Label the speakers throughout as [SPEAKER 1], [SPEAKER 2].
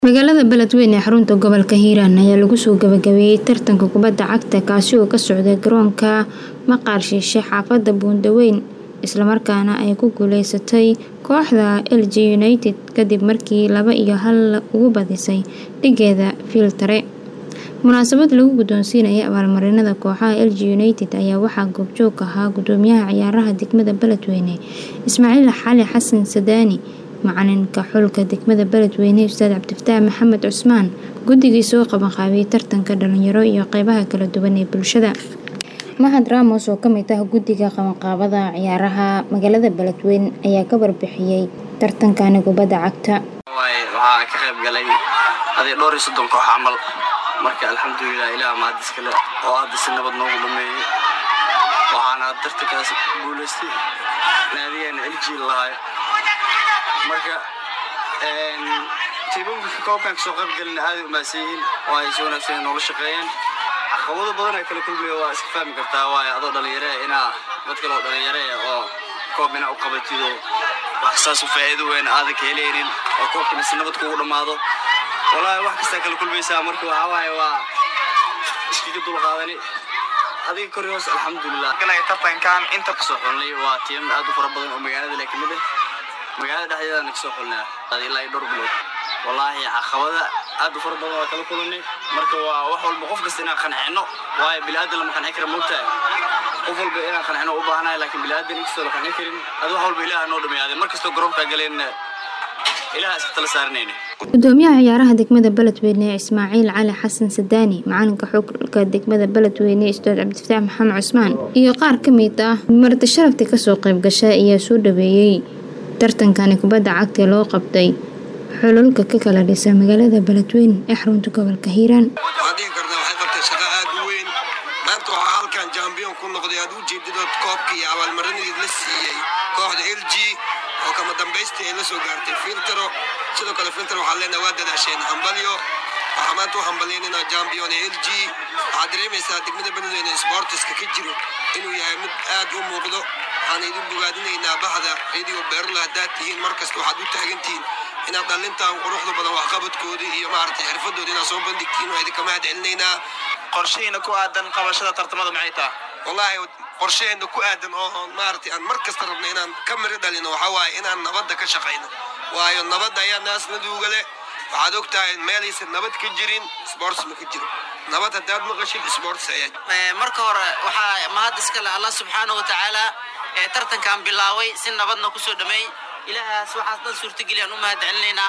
[SPEAKER 1] Magaalada Beledweyne ee xarunta gobolka Hiiraan ayaa lagu soo gabagabeeyay tartanka kubadda cagta kaasi oo ka socday garoonka Maqaar Shiishe xaafadda Buundaweyn isla markaana ay ku guuleysatay kooxda LG United kadib markii laba iyo hal uga badisay dhigeeda Filtare. Munaasabad lagu guddoonsiinayay abaalmarinada kooxaha LG United ayaa waxaa goobjoog ka ahaa Gudoomiyaha Ciyaaraha degmada Beledweyne Ismaaciil Xali Xasan Sadaani, Macalinka xulka degmada Beledweyne Ustaad Cabdifataax Maxamed Cusmaan, guddigii soo qabanqaabiyay tartanka dhalinyaro iyo qeybaha kala duwan ee bulshada. Mahad Ramos oo ka mid ah guddiga qabanqaabada ciyaaraha magaalada Beledweyne ayaa ka warbixiyay tartankani kubadda cagta.
[SPEAKER 2] waxaa ka qayb galay adii dhowr iyo soddon koox camal marka alxamdulilah ilaah mahad iskale oo hadda si nabad noogu dhameeyey waxaana tartankaas guuleystay naadigeena LG lahaay marka tiimamka koobkan kasoo qayb galina aad ay umahadsan yihiin oo ay si wanaagsan noola shaqeeyeen caqabado badan ay kala kulmaya waa iska fahmi kartaa waayo adoo dhalinyaro ah inaa dad kale oo dhalinyaro ah oo koob inaa u qabatido wax saas u faa'iido weyn aadan ka helaynin oo koobkana si nabad kugu dhammaado wallaahi wax kastaa kala kulmaysaa marka waxaa waaye waa iskaga dulqaadani adiga kor iyo hoos alxamdulilah galaya tartankan inta kasoo xulnay waa tiim aad u fara badan oo magaalada leh kamid ah magaalada dhexdeedana kasoo xulnaa ilaa iyo dhowr bilood wallaahi caqabada aad u fara badan waa kala kulanay marka waa wax walba qof kasta inaan qancino waayo bini'aadan lama qancin kara moogtahay qof walba inaan qancino u baahanahay laakiin bini'aadan inkastoo la qancin karin adi wax walba ilaah noo dhamaaday mar kastoo garoonkaa galeen ilaah iska tala saaranayna
[SPEAKER 1] Gudoomiyaha ciyaaraha degmada Beledweyne Ismaaciil Cali Xasan Sadaani, macalinka xulka degmada Beledweyne Ustaad Cabdifataax Maxamed Cusmaan iyo qaar ka mid ah marti sharafta kasoo qayb gashay ayaa soo dhaweeyay tartankani kubadda cagta loo qabtay xululka ka kala dhisan magaalada Beledweyne ee xarunta gobolka Hiiraan.
[SPEAKER 3] waxaan dhihi karnaa waxay qabtay shaqo aad u weyn maanta waxaa halkan jambiyon ku noqday aad u jeedidood koobkii iyo abaalmarinadii la siiyey kooxda l g oo kama dambaystii ay la soo gaartay filtero sidoo kale filter waxaa leenahay waa dadaasheen hambalyo waxaa maanta u hambalyaynayna jambiyon ee l g waxaad dareemaysaa degmada beledweyne sportiska ka jiro inuu yahay mid aad u muuqdo waxaan idin bogaadinaynaa bahda radio beerla haddaad tihiin mar kasta waxaad u taagantihiin inaad dhalintan quruxda badan waxqabadkoodii iyo maaragtay xirfadooda inaad soo bandhigtiin waa idinka mahad celinaynaa
[SPEAKER 4] qorshihiina ku aadan qabashada tartamada maxay tahay
[SPEAKER 3] wallaahi qorsheheena ku aadan oo oo maaragtay aan mar kasta rabno inaan ka miro dhalino waxaa waaye inaan nabadda ka shaqayno waayo nabadda ayaa naasnaduuga leh waxaad og tahay meelaysan nabad ka jirin sports ma ka jiro nabad haddaad maqashid sports ayaa
[SPEAKER 4] Ee, marka hore waxaa mahad iska leh allah subxaanahu wa tacaala ee tartankan bilaaway si nabadna kusoo dhameey ilaahaas waxaas dhan suurtageliyaan u mahad celinaynaa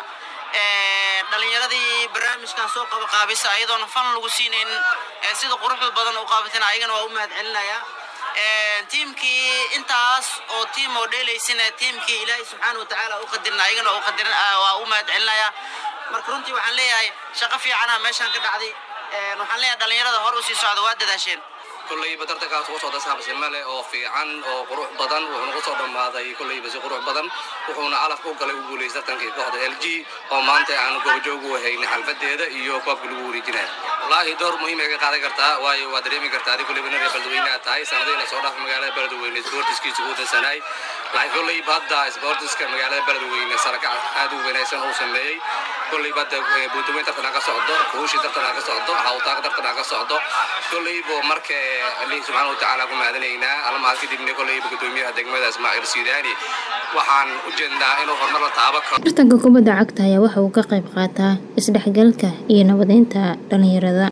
[SPEAKER 4] Ee, dhalinyaradii barnaamijkan soo qaba qaabisa ayadoona fan lagu siinaynin ee sida quruxda badan u qaabatana ayagana waa u mahad celinayaa Ee, tiimkii intaas oo tiim oo dheelaysina tiimkii ilaahay subxaana wa tacaala u qadirna ayagana waa u qadirin ah, waa u mahad celinayaa marka runtii waxaan leeyahay shaqo fiicana meeshaan ka dhacday Ee, waxaan leeyahay dhalinyarada hor u sii socda waa dadaasheen
[SPEAKER 2] kollayba tartankaas ugu socda saabsime leh oo fiican oo qurux badan wuxuuna kusoo dhammaaday kollayba si qurux badan wuxuuna calaf u galay u guuleystay tartankii kooxda l g oo maanta aan goobjoog u haynay xalfadeeda iyo koobka lagu wareejinaya wallaahi door muhiim ay ka qaadan kartaa waayo waa dareemi kartaa adi kollayba nin reer beledweyne aad tahay sanadiina soo dhaaf magaalada beledweyne sportiskiisa ugu dansanaay laakiin kollayba hadda sportiska magaalada beledweyne sarakac aad u wanaagsan uu sameeyey kollayba hadda buundaweyn tartan ka socdo kuushi tartan ka socdo hawtaaq tartan ka socdo kollayba marka alihi subxaana wa tacaala ku mahadinaynaa alla mahad kadibna kollayba gudoomiyaha degmada ismaaciil sidaani waxaan u jeednaa inuu horumar la taabo karo
[SPEAKER 1] Tartanka kubadda cagta ayaa waxa uu ka qayb qaataa isdhexgalka iyo nabadeynta dhalinyarada.